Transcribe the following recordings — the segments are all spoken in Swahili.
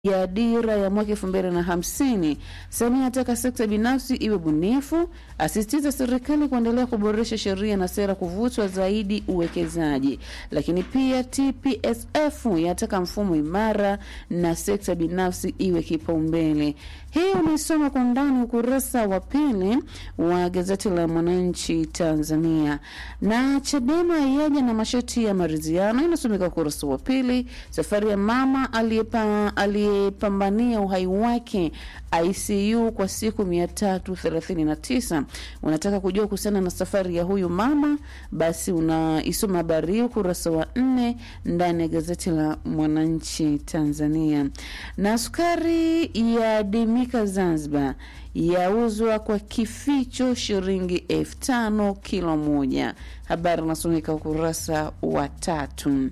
ya dira ya mwaka elfu mbili na hamsini. Samia ataka sekta binafsi iwe bunifu, asisitiza serikali kuendelea kuboresha sheria na sera kuvutwa zaidi uwekezaji. Lakini pia TPSF yataka mfumo imara na sekta binafsi iwe kipaumbele. Hii unaisoma kwa undani ukurasa wa pili wa gazeti la Mwananchi Tanzania. Na Chadema yaja na masharti ya maridhiano, inasomeka ukurasa wa pili. Safari ya mama aliyepa aliyepambania uhai wake ICU kwa siku 339. Unataka kujua kuhusiana na safari ya huyu mama, basi unaisoma habari hii ukurasa wa nne ndani ya gazeti la Mwananchi Tanzania. Na sukari ya dimika Zanzibar yauzwa kwa kificho shilingi elfu tano kilo moja. Habari unasomeka ukurasa wa tatu.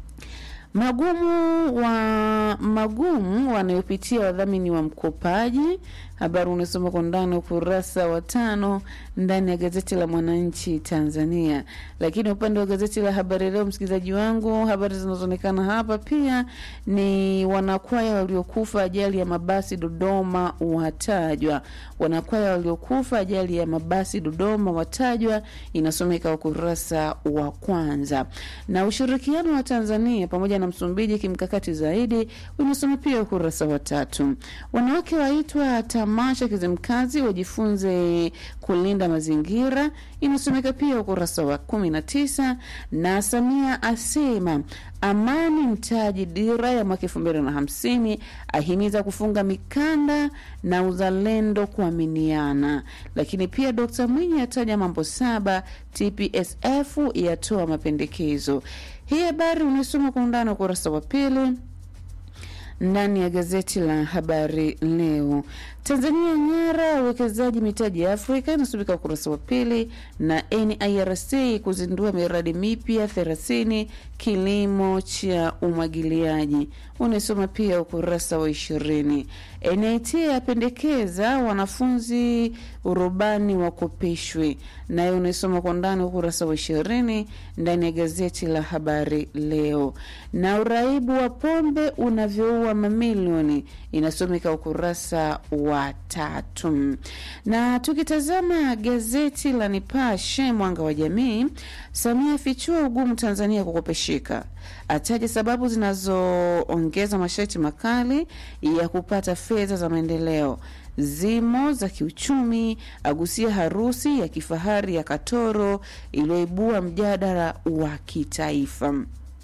Magumu wa magumu wanayopitia wadhamini wa mkopaji. Habari unasoma kwa ndani ukurasa wa tano ndani ya gazeti la Mwananchi Tanzania. Lakini upande wa gazeti la Habari Leo, msikilizaji wangu, habari zinazoonekana hapa pia ni wanakwaya waliokufa ajali ya mabasi Dodoma watajwa. Wanakwaya waliokufa ajali ya mabasi Dodoma watajwa, inasomeka ukurasa wa kwanza. Na ushirikiano wa Tanzania pamoja na Msumbiji kimkakati zaidi, unasoma pia ukurasa wa tatu. Wanawake waitwa tamasha Kizimkazi wajifunze kulinda mazingira, inasomeka pia ukurasa wa kumi na tisa. Na Samia asema amani mtaji dira ya mwaka elfu mbili na hamsini, ahimiza kufunga mikanda na uzalendo kuaminiana. Lakini pia Dkt Mwinyi ataja mambo saba, TPSF yatoa mapendekezo. Hii habari unaisoma kwa undani ukurasa wa pili ndani ya gazeti la Habari Leo. Tanzania ng'ara uwekezaji mitaji ya Afrika inasubika ukurasa wa pili, na NIRC kuzindua miradi mipya 30 kilimo cha umwagiliaji, unasoma pia ukurasa wa ishirini. NIT yapendekeza wanafunzi urubani wakopeshwe, nayo unasoma kwa ndani ukurasa wa ishirini ndani ya gazeti la Habari Leo. Na uraibu wa pombe unavyoua mamilioni inasomeka ukurasa wa tatu. Na tukitazama gazeti la Nipashe Mwanga wa Jamii, Samia afichua ugumu Tanzania kukopesheka, ataja sababu zinazoongeza masharti makali ya kupata fedha za maendeleo zimo za kiuchumi, agusia harusi ya kifahari ya Katoro iliyoibua mjadala wa kitaifa.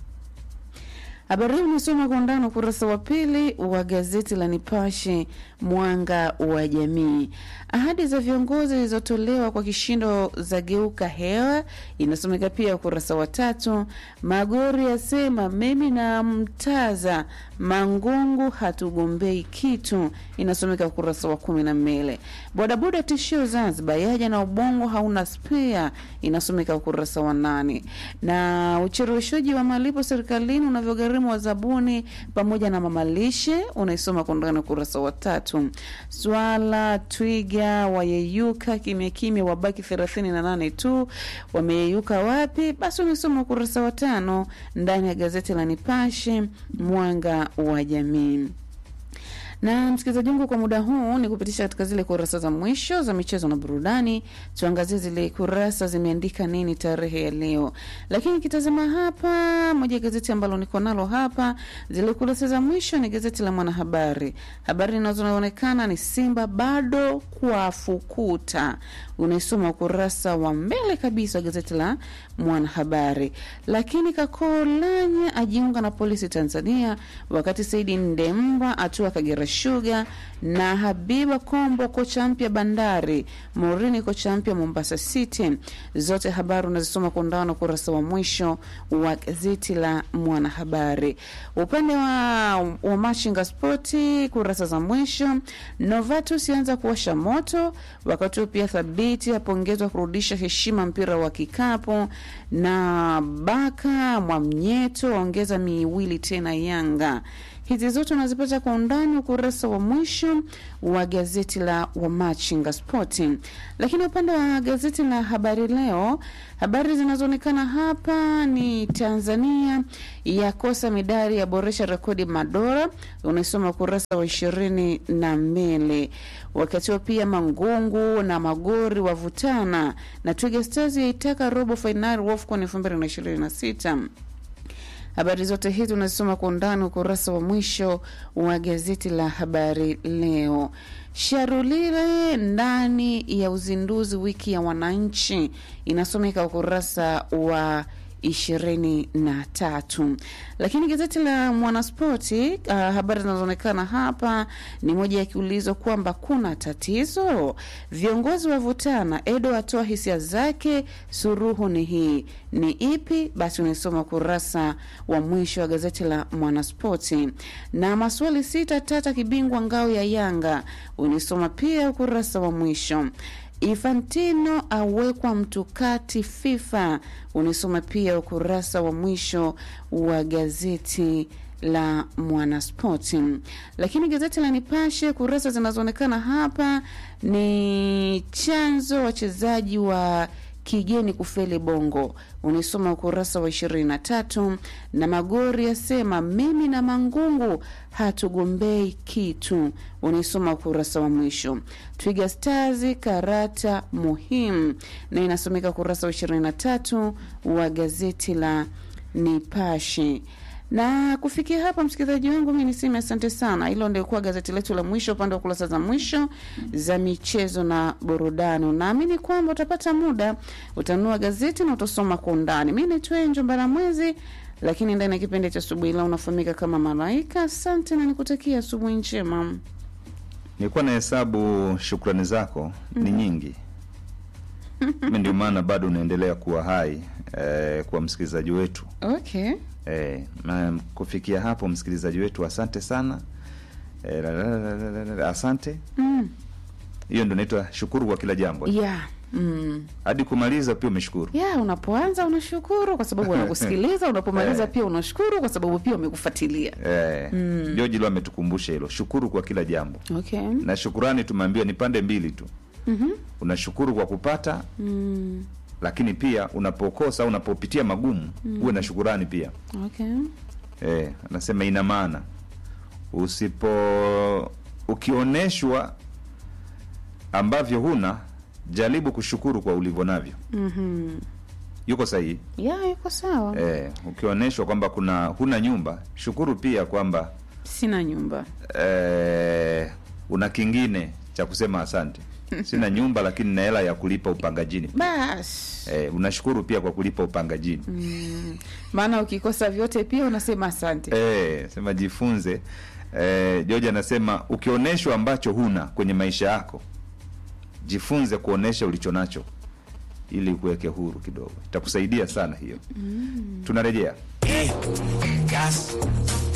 Habari hii unasoma kwa undani ukurasa wa pili wa gazeti la Nipashe Mwanga wa Jamii. Ahadi za viongozi zilizotolewa kwa kishindo za geuka hewa inasomeka pia ukurasa wa tatu. Magori yasema mimi na mtaza Mangungu hatugombei kitu, inasomeka ukurasa wa kumi na mbili. Bodaboda tishio Zanzibar yaja na ubongo hauna spea, inasomeka ukurasa wa nane. Na ucheleweshaji wa malipo serikalini unavyogharimu wazabuni pamoja na mamalishe, unaisoma kwa ndani ukurasa wa tatu. Swala twiga wayeyuka kimya kimya, wabaki thelathini na nane tu. Wameyeyuka wapi? Basi unaisoma ukurasa wa tano ndani ya gazeti la Nipashe Mwanga wa Jamii na msikilizaji wangu, kwa muda huu ni kupitisha katika zile kurasa za mwisho za michezo na burudani. Tuangazie zile kurasa zimeandika nini tarehe ya leo. Lakini kitazama hapa, moja ya gazeti ambalo niko nalo hapa, zile kurasa za mwisho ni gazeti la Mwanahabari. Habari zinazoonekana ni Simba bado kwa fukuta, unaisoma ukurasa wa mbele kabisa wa gazeti la Mwanahabari. Lakini Kakolanya ajiunga na polisi Tanzania, wakati Saidi Ndemba atua Kagera Sugar na Habiba Kombo kocha mpya Bandari, Morini kocha mpya Mombasa City. Zote habari unazisoma kwa undani ukurasa wa mwisho wa gazeti la Mwanahabari. Upande wa, wa Machinga Spoti kurasa za mwisho, Novatus yaanza kuwasha moto, wakati huo pia Thabiti apongezwa kurudisha heshima mpira wa kikapu, na Baka Mwamnyeto ongeza miwili tena Yanga Hizi zote unazipata kwa undani ukurasa wa mwisho wa gazeti la Wamachinga Spoti. Lakini upande wa gazeti la Habari Leo, habari zinazoonekana hapa ni Tanzania yakosa midari ya boresha rekodi Madora, unaisoma ukurasa wa ishirini na mbili. Wakati huo pia Mangungu na Magori wavutana na Twiga Stars yaitaka robo fainali WAFCON elfu mbili na ishirini na sita. Habari zote hizi unazisoma kwa undani ukurasa wa mwisho wa gazeti la Habari Leo. Sharulile ndani ya uzinduzi wiki ya wananchi inasomeka ukurasa wa ishirini na tatu. Lakini gazeti la Mwanaspoti uh, habari zinazoonekana hapa ni moja yakiulizwa kwamba kuna tatizo, viongozi wavutana, Edo atoa hisia zake, suruhu ni hii ni ipi? Basi unaisoma ukurasa wa mwisho wa gazeti la Mwanaspoti. Na maswali sita tata kibingwa ngao ya Yanga unaisoma pia ukurasa wa mwisho. Infantino awekwa mtukati FIFA, unisoma pia ukurasa wa mwisho wa gazeti la Mwanaspoti. Lakini gazeti la Nipashe, kurasa zinazoonekana hapa ni chanzo wachezaji wa kigeni kufeli Bongo, unisoma ukurasa wa ishirini na tatu. Na Magori yasema mimi na Mangungu hatugombei kitu, unisoma ukurasa wa mwisho. Twiga Stars karata muhimu, na inasomeka ukurasa wa ishirini na tatu wa gazeti la Nipashe na kufikia hapa, msikilizaji wangu, mi niseme asante sana. Hilo ndio kuwa gazeti letu la mwisho, upande wa kurasa za mwisho za michezo na burudani. Naamini kwamba utapata muda utanunua gazeti na utasoma kwa undani. Mi naitwa Enjo Mbaramwezi, lakini ndani ya kipindi cha asubuhi leo unafahamika kama Malaika. Asante na nikutakia asubuhi njema. Nilikuwa na hesabu shukrani zako ni nyingi mi ndio maana bado unaendelea kuwa hai eh, kwa msikilizaji wetu Okay. eh, na kufikia hapo msikilizaji wetu asante sana eh, la, la, la, la, la, la, asante Mm. hiyo ndo naitwa shukuru kwa kila jambo Yeah. Mm. hadi kumaliza pia umeshukuru Yeah, unapoanza unashukuru kwa sababu wanakusikiliza, unapomaliza Eh. pia unashukuru kwa sababu pia wamekufuatilia. eh, George lo ametukumbusha hilo shukuru kwa kila jambo Okay. na shukurani tumeambiwa ni pande mbili tu Mhm. unashukuru kwa kupata Mm. lakini pia unapokosa au unapopitia magumu uwe na shukurani pia Okay. eh, anasema ina maana usipo ukioneshwa ambavyo huna jaribu kushukuru kwa ulivyo navyo Mhm. yuko sahihi Yeah, yuko sawa. eh, ukionyeshwa kwamba kuna huna nyumba shukuru pia kwamba Sina nyumba. eh, una kingine cha kusema asante sina nyumba lakini na hela ya kulipa upangajini Bas. eh, unashukuru pia kwa kulipa upangajini Mm. Maana ukikosa vyote pia unasema asante. Eh, sema jifunze. Eh, George anasema ukionyeshwa ambacho huna kwenye maisha yako, jifunze kuonesha ulicho nacho ili kuweke huru kidogo, itakusaidia sana hiyo. Tunarejea Gas.